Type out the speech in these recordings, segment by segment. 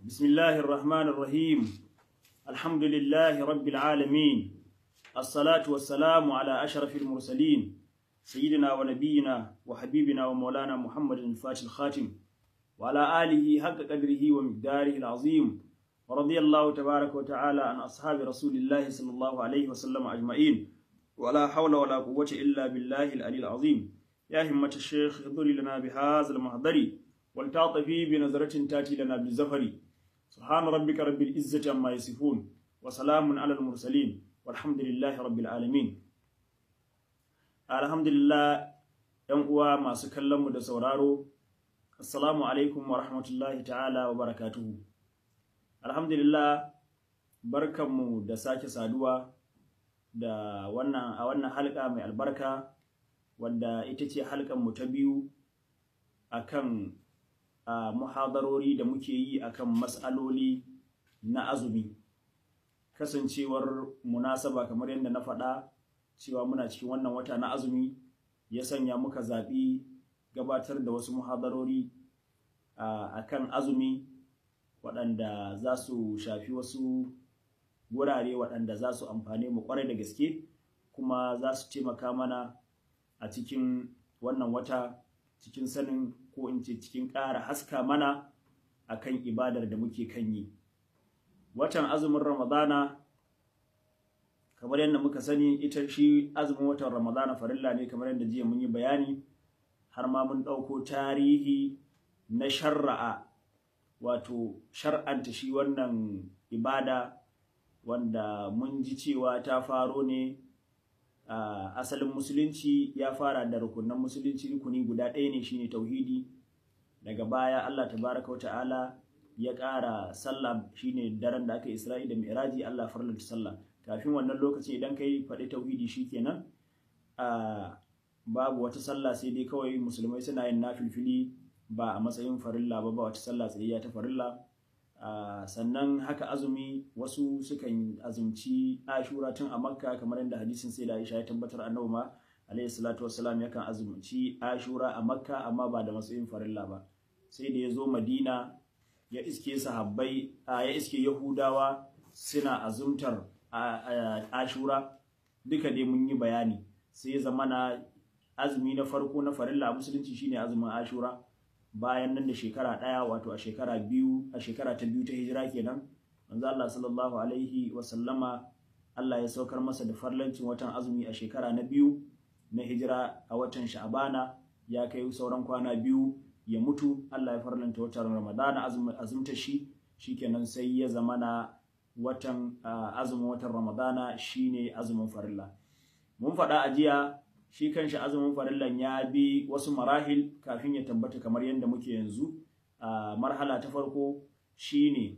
بسم الله الرحمن الرحيم الحمد لله رب العالمين الصلاة والسلام على أشرف المرسلين سيدنا ونبينا وحبيبنا ومولانا محمد الفاتح الخاتم وعلى آله حق قدره ومقداره العظيم ورضي الله تبارك وتعالى عن أصحاب رسول الله صلى الله عليه وسلم أجمعين ولا حول ولا قوة إلا بالله العلي العظيم يا همة الشيخ اضري لنا بهذا المحضر والتعطفي بنظرة تأتي لنا بالزفر سبحان ربك رب العزة عما يصفون وسلام على المرسلين والحمد لله رب العالمين الحمد لله ‘yan uwa masu kallonmu da sauraro, Assalamu alaikum wa rahmatullahi ta'ala wa barakatuhu. Alhamdulillah, barkanmu da sake saduwa da wannan a wannan halka mai albarka wadda ita ce halkanmu ta biyu akan a muhadarori da muke yi akan matsaloli na azumi kasancewar munasaba kamar yadda na faɗa cewa muna cikin wannan wata na azumi ya sanya muka zaɓi gabatar da wasu muhadarori a kan azumi waɗanda za su shafi wasu wurare waɗanda za su amfane mu ƙwarai da gaske kuma za su taimaka mana a cikin wannan wata cikin sanin ko in ce cikin ƙara haska mana akan ibadar da muke kan yi watan azumin ramadana kamar yadda muka sani ita shi azumin watan ramadana farilla ne kamar yadda jiya mun yi bayani har ma mun ɗauko tarihi na sharra'a wato shar'anta shi wannan ibada wanda mun ji cewa ta faro ne a asalin musulunci ya fara da rukunan musulunci rukuni guda ɗaya ne shine tauhidi daga baya Allah tabaraka wa ta'ala ya ƙara sallah shine daren da aka Isra'i da Mi'raji Allah farlanta sallah kafin wannan lokaci idan kai faɗi tauhidi shikenan a babu wata sallah sai dai kawai musulmai suna yin nafilfili ba a matsayin farilla ba ba wata sallah tsayayya ta farilla sannan haka azumi wasu sukan azumci ashura tun a makka kamar yadda hadisin sai da aisha ya tabbatar annabi ma alayhi salatu wassalam yakan azumci ashura a makka amma ba da matsayin farilla ba sai da ya zo madina ya iske sahabbai ya iske yahudawa suna azumtar ashura duka dai mun yi bayani sai ya zama na azumi na farko na farilla a musulunci shine azumin ashura bayan nan da shekara ɗaya wato a shekara biyu a shekara ta biyu ta hijira kenan manzo Allah sallallahu alaihi wa sallama Allah ya saukar masa da farlancin watan azumi a shekara na biyu na hijira a watan Sha'bana ya kai sauran kwana biyu ya mutu Allah ya farlanta watan Ramadana azumta shi shikenan sai ya zamana watan azumin watan Ramadana shine azumin farilla mun faɗa a jiya shi kanshi azumin farillan ya bi wasu marahil kafin ya tabbata kamar yadda muke yanzu a marhala ta farko shine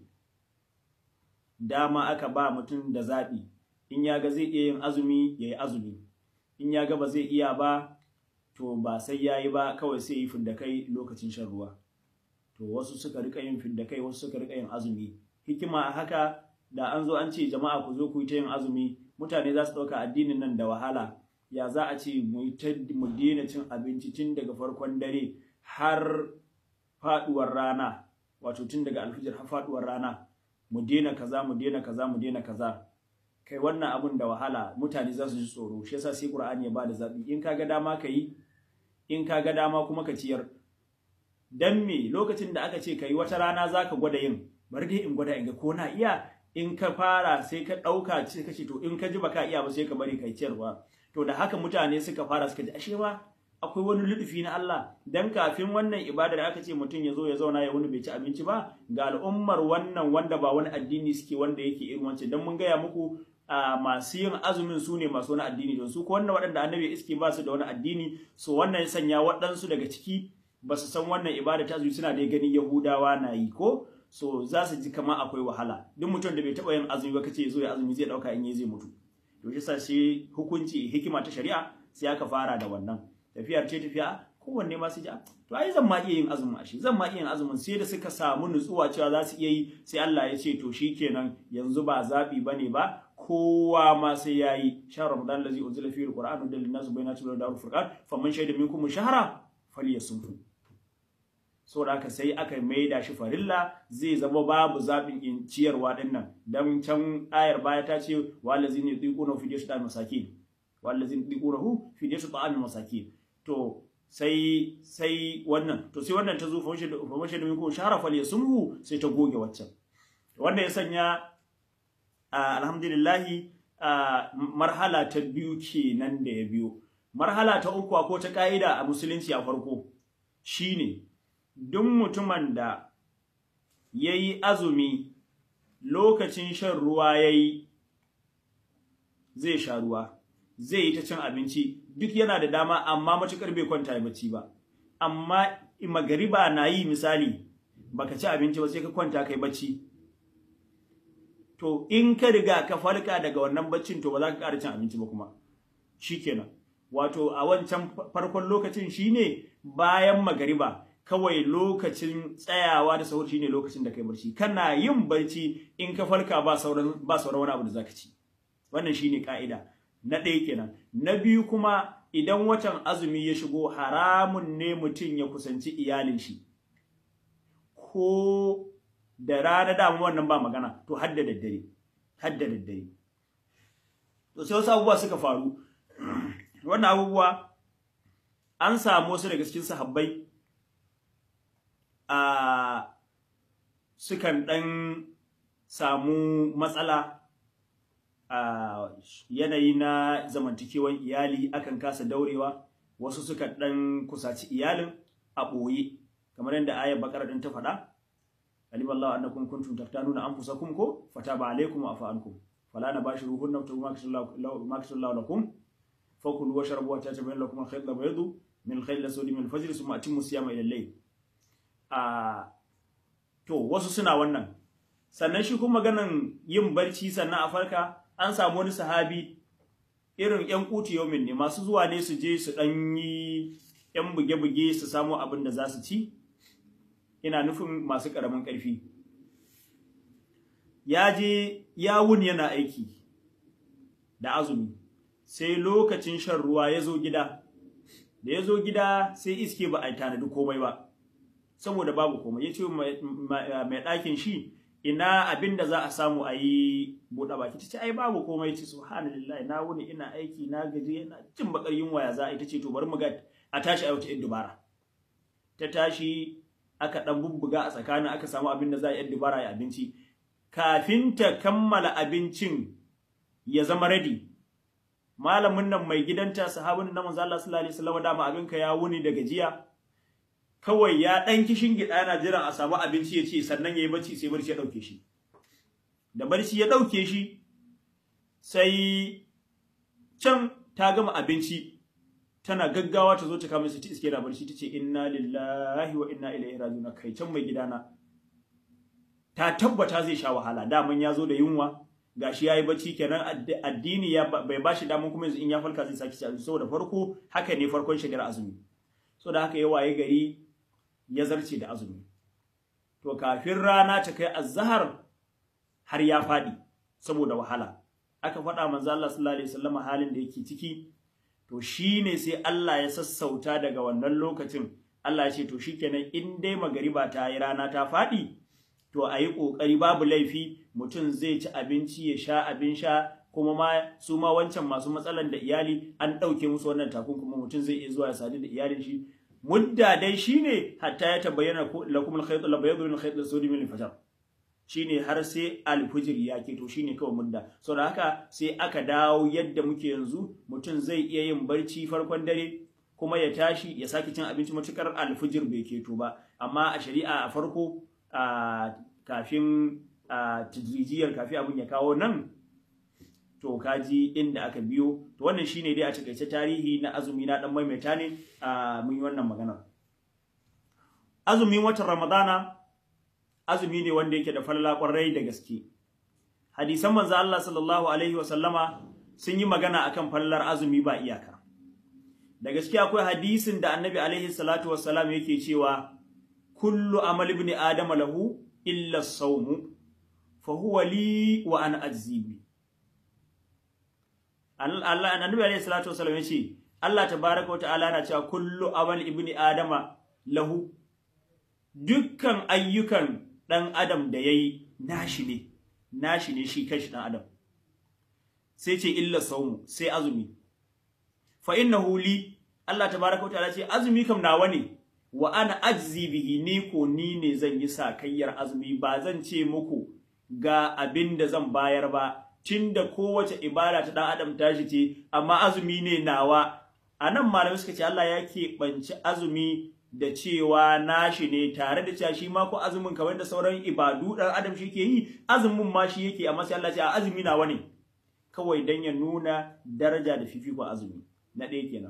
dama aka ba mutum da zaɓi in ya ga zai iya yin azumi ya yi azumi in ya ga ba zai iya ba to ba sai ya yi ba kawai sai yi fidda kai lokacin shan ruwa to wasu suka rika yin fidda kai wasu suka rika yin azumi hikima a haka da an zo an ce jama'a ku zo ku yi ta yin azumi mutane za su ɗauka addinin nan da wahala ya za a ce mu daina cin abinci tun daga farkon dare har faduwar rana wato tun daga alfijir har faduwar rana mu daina kaza mu daina kaza mu daina kaza kai wannan abun da wahala mutane za su ji tsoro shi yasa sai qur'ani ya bada zabi in kaga dama ka yi in kaga dama kuma ka ciyar dan me lokacin da aka ce kai wata rana zaka gwada yin bari dai in gwada in ga ko na iya in ka fara sai ka dauka sai ka ce to in ka ji baka iya ba sai ka bari kai ciyarwa to da haka mutane suka fara suka ji ashe ba akwai wani ludufi na Allah dan kafin wannan ibadar aka ce mutum ya zo ya zauna ya wani bai ci abinci ba ga al'ummar wannan wanda ba wani addini suke wanda yake irin wance dan mun gaya muku a masu yin azumin su ne masu wani addini don su ko wannan waɗanda annabi iske ba su da wani addini so wannan ya sanya waɗansu daga ciki ba su san wannan ibada ta azumi suna da gani yahudawa na yi ko so za su ji kamar akwai wahala duk mutum da bai taɓa yin azumi ba kace ya zo ya azumi zai ɗauka in yi zai mutu to shi sa sai hukunci hikima ta shari'a sai aka fara da wannan tafiyar ce tafiya kowanne ma su ji to ai zan ma iya yin azumin ashe zan ma iya yin azumin sai da suka samu nutsuwa cewa za su iya yi sai Allah ya ce to shikenan yanzu ba zabi bane ba kowa ma sai yayi shahr ramadan allazi unzila fihi alquran hudan linnas bayyinatin min al-furqan faman shahida minkum shahra falyasumhu saboda haka sai aka maida shi farilla zai zama babu zaɓin in ciyarwa din nan dan can ayar baya ta ce walazina yuquna fi diyatu masakin walazina yuquna fi diyatu ta'am masakin to sai sai wannan to sai wannan ta zo fa washe fa washe da ko sharafa ya sumhu sai ta goge waccan wanda ya sanya alhamdulillah marhala ta biyu kenan da ya biyo marhala ta uku ko ta ka'ida a musulunci a farko shine duk mutumin da yayi azumi lokacin shan ruwa yayi zai sha ruwa zai yi ta cin abinci duk yana da dama amma matukar bai kwanta ya bacci ba amma magariba na yi misali baka ci abinci ba sai ka kwanta kai bacci to in ka riga ka falka daga wannan baccin to ba za ka ƙara cin abinci ba kuma shikenan wato a wancan farkon lokacin shine bayan magariba kawai lokacin tsayawa da sahur shine lokacin da kai barci kana yin barci in ka farka ba sauran ba sauran wani abu da zaka ci wannan shine ka'ida na ɗaya kenan na biyu kuma idan watan azumi ya shigo haramun ne mutum ya kusanci iyalin shi ko da rana dama wannan ba magana to hadda daddare hadda daddare to sai wasu abubuwa suka faru wannan abubuwa an samu wasu daga cikin sahabbai a sukan ɗan samu matsala a yanayi na zamantakewan iyali akan kasa daurewa wasu suka ɗan kusaci iyalin a ɓoye kamar yadda ayar bakara ɗin ta faɗa alim Allah annakum kuntum taftanuna anfusakum ko fataba alaykum wa afa ankum fala nabashiruhunna wa ma kasallahu lakum fakulu washrabu wa tatabayyana lakum al-khayt al-baydu min al-khayt al-aswadi min al-fajr thumma atimmu siyama ila al-layl a to wasu suna wannan sannan shi kuma maganan yin barci sannan a farka an samu wani sahabi irin yan kuti yaumin ne masu zuwa ne su je su dan yi yan buge-buge su samu abin da za su ci ina nufin masu karamin karfi ya je ya wuni yana aiki da azumi sai lokacin shan ruwa ya zo gida da ya zo gida sai iske ba a tanadi komai ba saboda babu komai ya ce mai ɗakin shi ina abin da za a samu a yi buɗe baki ta ce ai babu komai ce subhanallah na wuni ina aiki na gaji yana jin bakar yunwa ya za a yi ta ce to bari mu ga a tashi a wata dubara ta tashi aka dan bubbuga a tsakanin aka samu abin da za a yi dubara ya abinci kafin ta kammala abincin ya zama ready malamin nan mai gidanta sahabin nan manzo Allah sallallahu alaihi wasallam dama abinka ya wuni da gajiya kawai ya ɗan kishin gida yana jiran a samu abinci ya ce sannan ya yi bacci sai barci ya ɗauke shi da barci ya ɗauke shi sai can ta gama abinci tana gaggawa ta zo ta kama su ta iske da barci ta ce inna lillahi wa inna ilaihi raji'un kai can mai gidana ta tabbata zai sha wahala daman ya zo da yunwa gashi yayi bacci kenan addini ya bai bashi daman kuma yanzu in ya falka zai saki ci abinci saboda farko haka ne farkon shigar azumi saboda haka ya waye gari ya zarce da azumi to kafin rana ta kai azhar har ya fadi saboda wahala aka faɗa manzo Allah sallallahu alaihi wasallam halin da yake ciki to shine sai Allah ya sassauta daga wannan lokacin Allah ya ce to shikenan in dai magariba ta yi rana ta fadi to ayi kokari babu laifi mutum zai ci abinci ya sha abin sha kuma ma su ma wancan masu matsalan da iyali an ɗauke musu wannan takunkuma mutum zai iya zuwa ya sadu da iyalin shi mudda dai shine hatta ya tabayyana lakum al-khayt al-bayd min al-khayt al-sawd min al-fajr shine har sai al-fajr ya ke to shine kawai mudda saboda haka sai aka dawo yadda muke yanzu mutum zai iya yin barci farkon dare kuma ya tashi ya sake cin abinci matukar al-fajr bai keto ba amma a shari'a a farko a kafin a tijrijiyar kafin abin ya kawo nan to kaji inda aka biyo to wannan shine dai a takaice tarihi na azumi na dan maimaita ne a mun yi wannan magana azumin watan ramadana azumi ne wanda yake da falala kwarai da gaske hadisan manzo Allah sallallahu alaihi wa sallama sun yi magana akan fallar azumi ba iyaka da gaske akwai hadisin da annabi alaihi salatu wassalam yake cewa kullu amal ibn adama lahu illa as-sawm fa huwa li wa ana ajzibi Allah annabi alayhi salatu wasallam yace Allah tabaaraka wa ta'ala na cewa kullu amal ibni adama lahu dukkan ayyukan ɗan adam da yayi nashi ne nashi ne shi kanshi ɗan adam sai ce illa saumu sai azumi fa innahu li Allah tabaraka wa ta'ala ce azumi kam nawa ne wa ana ajzi bihi ni ko ni ne zan yi sakayyar azumi ba zan ce muku ga abin da zan bayar ba tunda kowace ibada ta dan adam tashi ce amma azumi ne nawa anan malamai suka ce Allah ya keɓanci azumi da cewa nashi ne tare da cewa shi ma ko azumin kamar da sauran ibadu dan adam shi ke yi azumin ma shi yake amma sai Allah ce a azumi nawa ne kawai dan ya nuna daraja da fifiko azumi na ɗaya kenan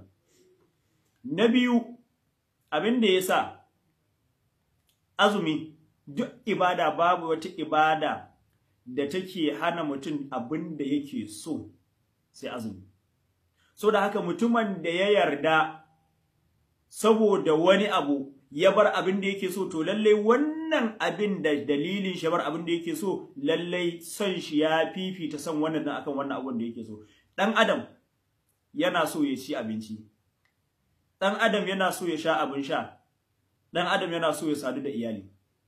na biyu abin da ya sa azumi duk ibada babu wata ibada da take hana mutum abin da yake so sai azumi so da haka mutumin da ya yarda saboda wani abu ya bar abin da yake so to lallai wannan abin da dalilin shi bar abin da yake so lallai son shi ya fifita son wannan dan akan wannan abin da yake so dan adam yana so ya ci abinci dan adam yana so ya sha abin sha dan adam yana so ya sadu da iyali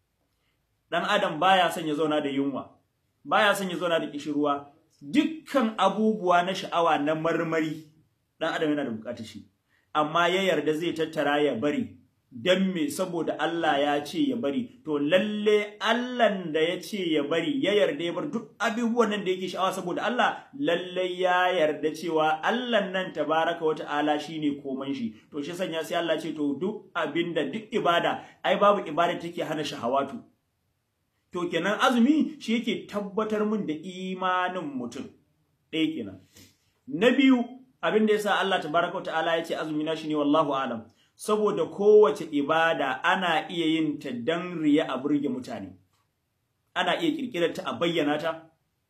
dan adam baya son ya zauna da yunwa baya son ya zauna da kishirwa dukkan abubuwa na sha'awa na marmari dan adam yana da bukatar shi amma ya yarda zai tattara ya bari dan me saboda Allah ya ce ya bari to lalle Allah da ya ce ya bari ya yarda ya bar duk abubuwan nan da yake sha'awa saboda Allah lalle ya yarda cewa Allah nan tabaraka wa ta'ala shine koman shi to shi sanya sai Allah ce to duk abinda duk ibada ai babu ibada take hana shahawatu to kenan azumi shi yake tabbatar min da imanin mutum ɗaya kenan na biyu abin da yasa Allah tabaraka wa ta'ala ya ce azumi na shine wallahu alam saboda kowace ibada ana iya yin ta dan riya a burge mutane ana iya kirkirar ta a bayyana ta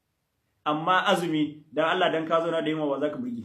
amma azumi dan Allah dan ka zauna da yunwa wa zaka burge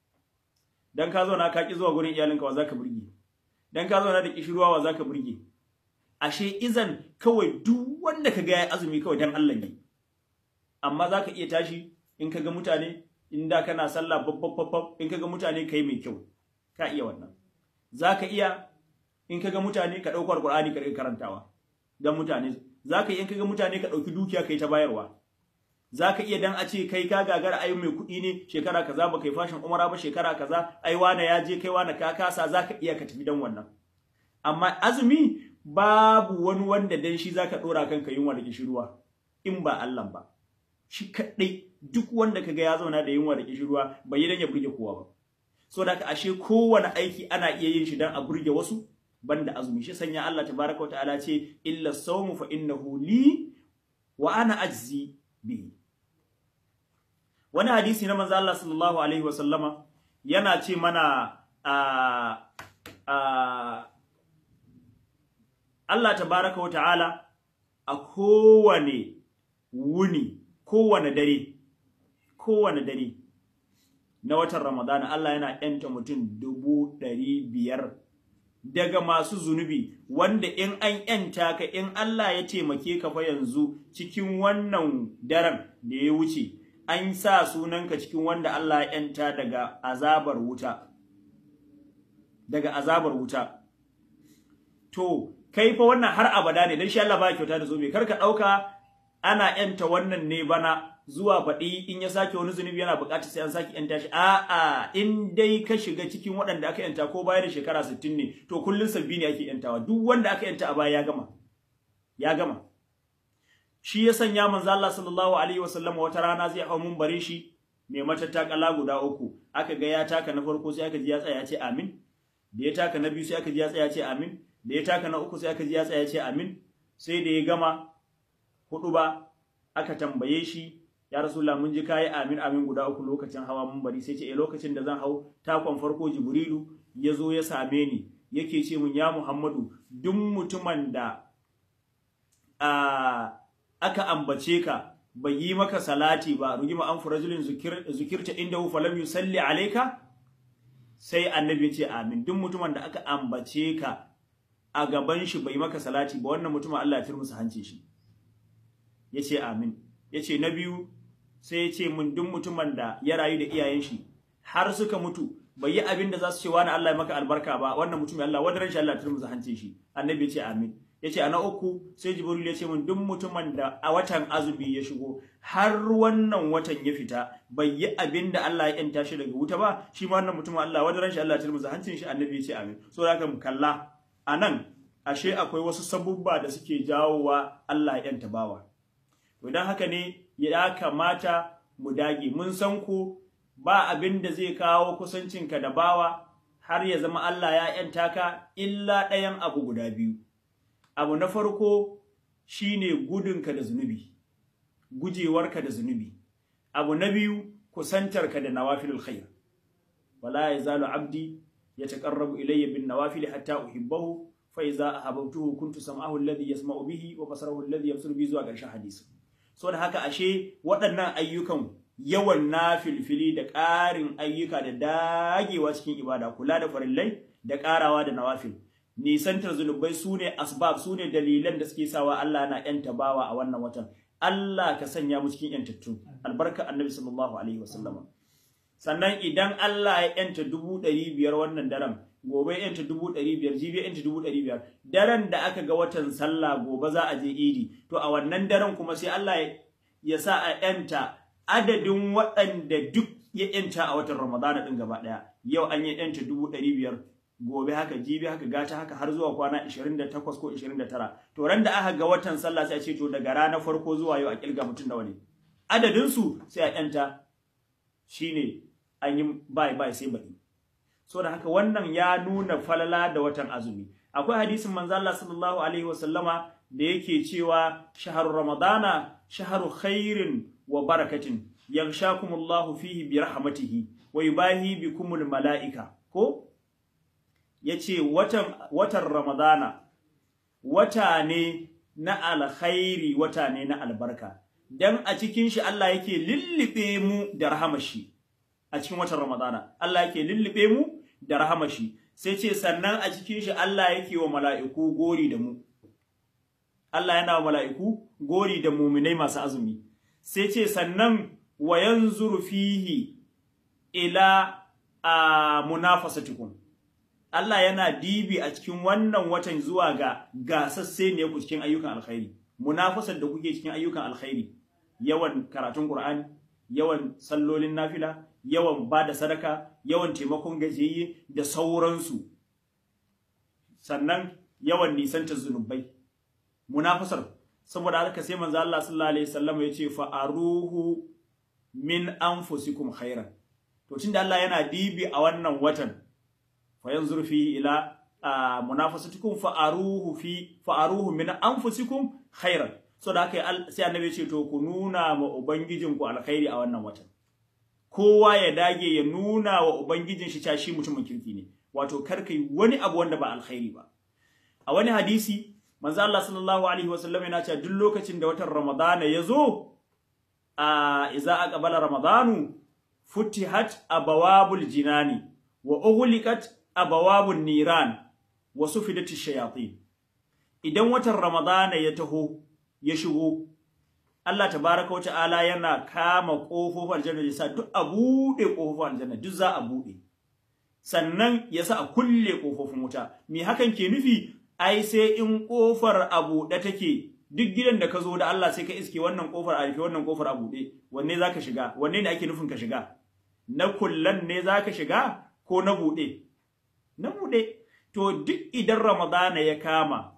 dan ka zauna ka ki zuwa gurin iyalinka wa zaka burge dan ka zauna da kishirwa wa zaka burge ashe izan kawai duk wanda ka ga ya azumi kawai dan Allah ne amma zaka iya tashi in ka ga mutane in da kana sallah babbab in ka ga mutane kai mai kyau ka iya wannan zaka iya in kaga mutane ka dauko alqur'ani ka karantawa dan mutane zaka iya in kaga mutane ka dauki dukiya kai ta bayarwa zaka iya dan a ce kai ka gagara ai mai kuɗi ne shekara kaza ba kai fashin umara ba shekara kaza ai wani ya je kai wani ka kasa zaka iya ka tafi dan wannan amma azumi babu wani wanda dan shi zaka dora kanka yunwa da kishirwa in ba Allah ba shi kadai duk wanda kaga ya zauna da yunwa da kishirwa bai yi dan ya burge kowa ba so da ashe kowane aiki ana iya yin shi dan a burge wasu banda azumi shi sanya Allah tabaraka ta'ala ce illa sawmu fa innahu li wa ana ajzi bihi wani hadisi na manzo Allah sallallahu alaihi wasallama yana ce mana a a Allah tabaraka ta'ala a kowane wuni kowane dare kowane dare na watan Ramadana Allah yana ‘yanta mutum dubu ɗari biyar daga masu zunubi wanda in an ‘yanta ka in Allah ya taimake ka fa yanzu cikin wannan daren da ya wuce an sa sunanka cikin wanda Allah ya ‘yanta daga azabar wuta daga azabar wuta to kai fa wannan har abada ne dan shi Allah ba kyauta da zobe kar ka ɗauka ana ‘yanta wannan ne bana zuwa baɗi in ya sake wani zunubi yana buƙatar sai an sake yanta shi a'a in dai ka shiga cikin waɗanda aka yanta ko baya da shekara 60 ne to kullun sabbi ne ake yantawa duk wanda aka yanta a baya ya gama ya gama shi ya sanya manzo Allah sallallahu alaihi wasallam wata rana zai hau mun bare shi mai matattakala guda uku aka ga ya taka na farko sai aka ji ya tsaya ya ce amin da ya taka na biyu sai aka ji ya tsaya ya ce amin da ya taka na uku sai aka ji ya tsaya ya ce amin sai da ya gama hudu ba aka tambaye shi ya rasulullah mun ji kai amin amin guda uku lokacin hawa mun bari sai ce eh lokacin da zan hau takon farko jibrilu ya zo ya same ni yake ce mun ya muhammadu duk mutumin da a aka ambace ka bai yi maka salati ba rugima an furajulin zukir, zukirta inda hu falam yusalli alayka sai annabi ya ce amin duk mutumin da aka ambace ka a gaban shi bai maka salati ba wannan mutumin Allah ya turmusa hanci shi yace amin yace na biyu sai ya ce mun duk mutumin da ya rayu da iyayen shi har suka mutu bai yi abin da za su ce wani Allah ya maka albarka ba wannan mutumin Allah wadaran shi Allah ya turmusa hancin shi annabi ya ce amin yace ana uku sai jibril ya ce min duk mutumin da a watan azumi ya shigo har wannan watan ya fita bai yi abin da Allah ya yanta shi daga wuta ba shi ma wannan mutumin Allah wanda ranshi Allah ya tilmuza hancin shi annabi ya ce amin so haka mu kalla anan ashe akwai wasu sabubba da suke jawowa Allah ya yanta bawa to dan haka ne ya kamata mu dage mun san ku ba abin da zai kawo kusancinka da bawa har ya zama Allah ya yanta ka illa ɗayan abu guda biyu abu na farko shine gudunka da zunubi gujewarka da zunubi abu na biyu kusantarka da nawafilul khair wala yazalu abdi yataqarrabu ilayya bin nawafil hatta uhibbahu fa iza ahabbtuhu kuntu sam'ahu alladhi yasma'u bihi wa basarahu alladhi yabsuru bihi zuwa ƙarshen hadisi saboda haka ashe waɗannan ayyukan yawan nafilfili da ƙarin ayyuka da dagewa cikin ibada kula da farillai da ƙarawa da nawafil nisantar zunubai sune asbab sune dalilan da suke sawa Allah na yanta bawa a wannan watan Allah ka sanya mu cikin yantattu albarka annabi sallallahu alaihi wasallama sannan idan Allah ya yanta dubu ɗari biyar wannan daren gobe yanta dubu ɗari biyar jibi yanta dubu ɗari biyar daren da aka ga watan sallah gobe za a je idi to a wannan daren kuma sai Allah ya sa a yanta adadin waɗanda duk ya yanta a watan ramadana ɗin gaba ɗaya yau an yi yanta dubu ɗari biyar gobe haka jibi haka gata haka har zuwa kwana 28 ko 29 to ran da aka ga watan sallah sai a ce to daga ranar farko zuwa yau a kilga mutum nawa ne adadin su sai a yanta shine an yi bai bai sai baɗi so da haka wannan ya nuna falala da watan azumi akwai hadisin manzo Allah sallallahu alaihi wasallama da yake cewa shahru ramadana shahru khairin wa barakatin yaghshakumullahu fihi bi rahmatihi wa yubahi bikumul malaika ko yace watan watan ramadana wata ne na alkhairi wata ne na albarka dan a cikin shi Allah yake lillibe mu da rahamashi a cikin watan ramadana Allah yake lillibe mu da rahamashi sai ce sannan a cikin shi Allah yake wa mala'iku gori da mu Allah yana wa mala'iku gori da muminai masu azumi sai ce sannan wa yanzuru fihi ila a munafasatikum Allah yana dibi a cikin wannan watan zuwa ga gasasse ne ku cikin ayyukan alkhairi munafasar da kuke cikin ayyukan alkhairi yawan karatun Qur'ani yawan sallolin nafila yawan bada sadaka yawan taimakon gajiyayye da sauransu sannan yawan nisantar zunubai munafasar saboda haka sai manzo Allah sallallahu alaihi wasallam ya ce fa aruhu min anfusikum khairan to tunda Allah yana dibi a wannan watan fa yanzur fi ila munafasatukum fa aruhu fi fa aruhu min anfusikum khairan so da haka sai annabi ya ce to ku nuna ma ubangijinku alkhairi a wannan watan kowa ya dage ya nuna wa ubangijin shi cewa shi mutumin kirki ne wato kar kai wani abu wanda ba alkhairi ba a wani hadisi manzo Allah sallallahu alaihi wasallam yana cewa duk lokacin da watan ramadana ya zo a idza aqbala ramadanu futihat abawabul jinani wa ughliqat abawabun niran wa sufidati shayatin idan watan ramadana ya taho ya shigo Allah tabaraka wata'ala yana kama kofofin aljanna yasa duk a bude kofofin aljanna duk za a bude sannan yasa a kulle kofofin wuta me hakan ke nufi ai sai in kofar a bude take duk gidan da ka zo da Allah sai ka iske wannan kofar a rufe wannan kofar a bude wanne zaka shiga wanne ne ake nufin ka shiga na kullan ne zaka shiga ko na bude na bude to duk idan ramadana ya kama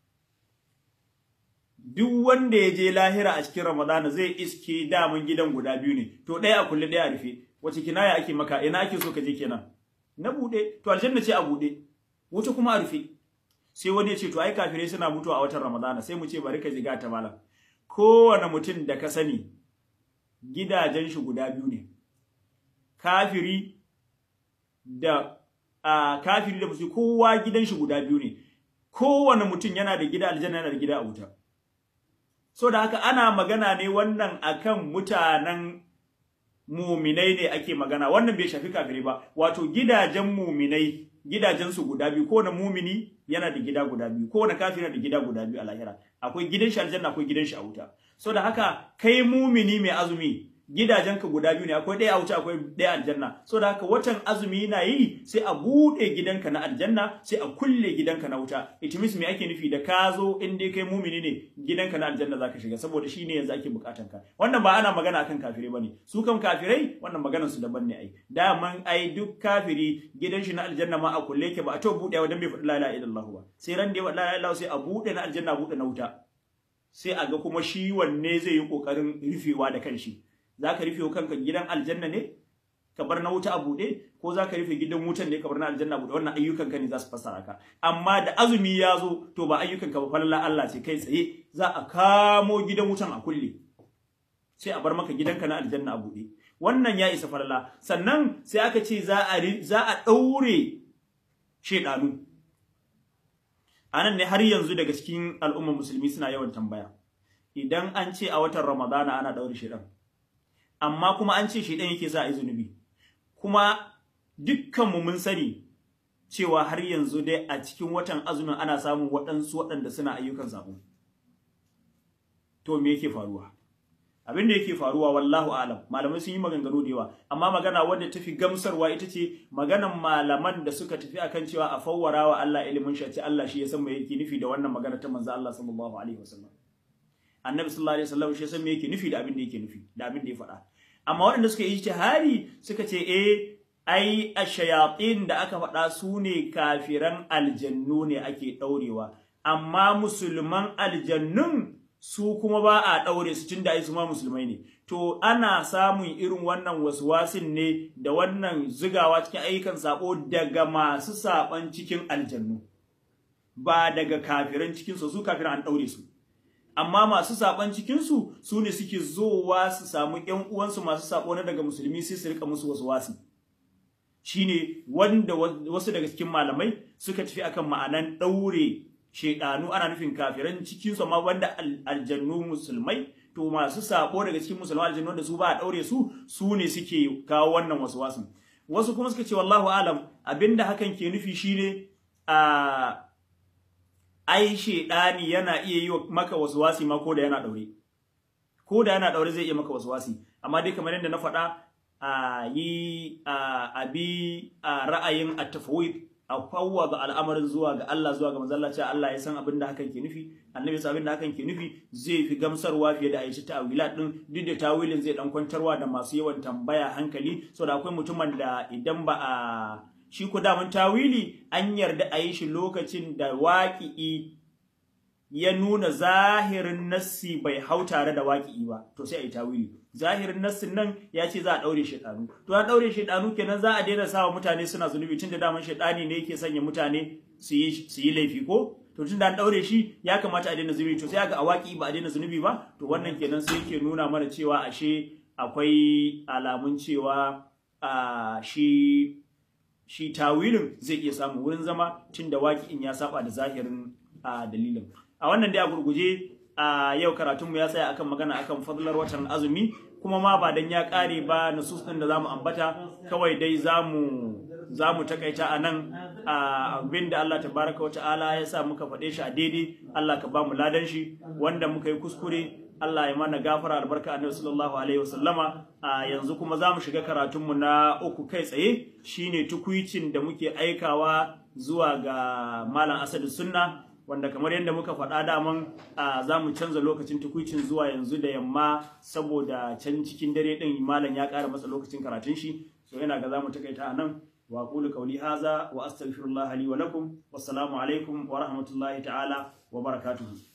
duk wanda ya je lahira a cikin ramadana zai iske daman gidan guda biyu ne to ɗaya a kulle ɗaya a rufe wace kinaya ake maka ina ake so ka je kenan na bude to aljanna ce a bude wuta kuma a rufe sai wani ya ce to ai kafirai suna mutuwa a watan ramadana sai mu ce bari ka jiga ta malam kowane mutum da ka sani gidajen shi guda biyu ne kafiri da a kafiri da musulmi kowa gidan shi guda biyu ne kowane mutum yana da gida aljanna yana da gida a wuta so da haka ana magana ne wannan akan mutanen muminai ne ake magana wannan bai shafi kafirai ba wato gidajen muminai gidajen su guda biyu kowane mumini yana da gida guda biyu kowane kafiri yana da gida guda biyu a lahira akwai gidan shi aljanna akwai gidan shi a wuta so da haka kai mumini mai azumi gidajenka guda biyu ne akwai ɗaya a wuce akwai ɗaya aljanna so da haka watan azumi na yi sai a buɗe gidanka na aljanna sai a kulle gidanka na wuta it means me ake nufi da ka zo in dai kai mumini ne gidanka na aljanna zaka shiga saboda shine yanzu ake bukatan ka wannan ba ana magana akan kafirai bane su kan kafirai wannan maganar su daban ne ai daman ai duk kafiri gidan shi na aljanna ma a kulle ke ba a to buɗewa dan bai faɗi la ilaha illallah ba sai ran da ya faɗi la ilaha illallah sai a buɗe na aljanna buɗe na wuta sai a ga kuma shi wanne zai yi kokarin rufewa da kanshi za ka rufe kanka gidan aljanna ne ka bar na wuta a buɗe ko za ka rufe gidan wutan ne ka bar na aljanna buɗe wannan ayyukanka ne za su fassara ka amma da azumi ya zo to ba ayyukanka ba falalla Allah ce kai tsaye za a kamo gidan wutan a kulle sai a bar maka gidanka na aljanna a buɗe wannan ya isa falalla sannan sai aka ce za a za a ɗaure shedanu anan ne har yanzu daga cikin al'ummar musulmi suna yawan tambaya idan an ce a watan ramadana ana ɗaure shedan amma kuma an ce shedan yake sa a yi zunubi kuma dukkanmu mun sani cewa har yanzu dai a cikin watan azumin ana samun waɗansu waɗanda suna ayyukan sabo to me yake faruwa abin da yake faruwa wallahu alam malamai sun yi maganganu da yawa amma magana wadda tafi gamsarwa ita ce maganan malaman da suka tafi akan cewa a fawwara wa Allah ilimin shi Allah shi ya san me yake nufi da wannan magana ta manzo Allah sallallahu alaihi wasallam annabi sallallahu alaihi wasallam shi ya san me yake nufi da abin da yake nufi da abin da ya faɗa amma waɗanda suka yi ijtihadi suka ce eh ai ashayatin da aka faɗa su ne kafiran aljannu ne ake ɗaurewa amma musulman aljannun su kuma ba a ɗaure su tunda ai su ma musulmai ne to ana samun irin wannan waswasin ne da wannan zigawa cikin ayyukan sabo daga masu saban cikin aljannu ba daga kafiran cikin su su kafiran an ɗaure su amma masu saban cikin su su ne suke zowa su samu ƴan uwansu masu sabo na daga musulmi sai su rika musu waswasi shine wanda wasu daga cikin malamai suka tafi akan ma'anan ɗaure shedanu ana nufin kafiran cikin su amma wanda aljannu musulmai to masu sabo daga cikin musulmai aljannu da su ba a daure su su ne suke kawo wannan waswasin wasu kuma suka ce wallahu alam abinda hakan ke nufi shine a ai shedani yana iya yi maka waswasi ma ko da yana daure ko da yana daure zai iya maka waswasi amma dai kamar yadda na faɗa a yi a bi ra'ayin at-tafwid a fawwaga al'amarin zuwa ga Allah zuwa ga manzon cewa Allah ya san abin da hakan ke nufi annabi ya san abin da hakan ke nufi zai fi gamsarwa fiye da Aisha ta'wila din duk da tawilin zai dan kwantarwa da masu yawan tambaya hankali saboda akwai mutumin da idan ba a shi ko da mun tawili an yarda a yi shi lokacin da waƙi'i ya nuna zahirin nassi bai hau tare da waƙi'i ba to sai a yi tawili zahirin nassin nan ya ce za a ɗaure shaidanu to an ɗaure shaidanu kenan za a daina sawa mutane suna zunubi tunda daman shaidani ne yake sanya mutane su yi laifi ko to tunda an ɗaure shi ya kamata a daina zunubi to sai ga a waƙi ba a daina zunubi ba to wannan kenan sai yake nuna mana cewa ashe akwai alamun cewa a shi shi tawilin zai iya samun wurin zama tunda waƙi'in ya saba da zahirin dalilin a wannan dai a gurguje a yau karatunmu ya tsaya akan magana akan fadlar watan azumi kuma ma ba dan ya kare ba nusus din da zamu ambata kawai dai zamu zamu takaita anan abin da Allah tabaraka wa ta'ala ya sa muka faɗe shi a daidai Allah ka ba mu ladan shi wanda muka yi kuskure Allah ya mana gafara albarka annabi sallallahu alaihi wasallama a yanzu kuma zamu shiga karatunmu na uku kai tsaye shine tukuicin da muke aikawa zuwa ga malam Asadu Sunna wanda kamar yadda muka faɗa daman za mu canza lokacin tukuicin zuwa yanzu da yamma saboda can cikin dare ɗin malam ya ƙara masa lokacin karatun shi so yana ga za mu takaita a nan wa qulu qawli haza wa astaghfirullah li wa lakum wassalamu alaikum wa rahmatullahi ta'ala wa barakatuhu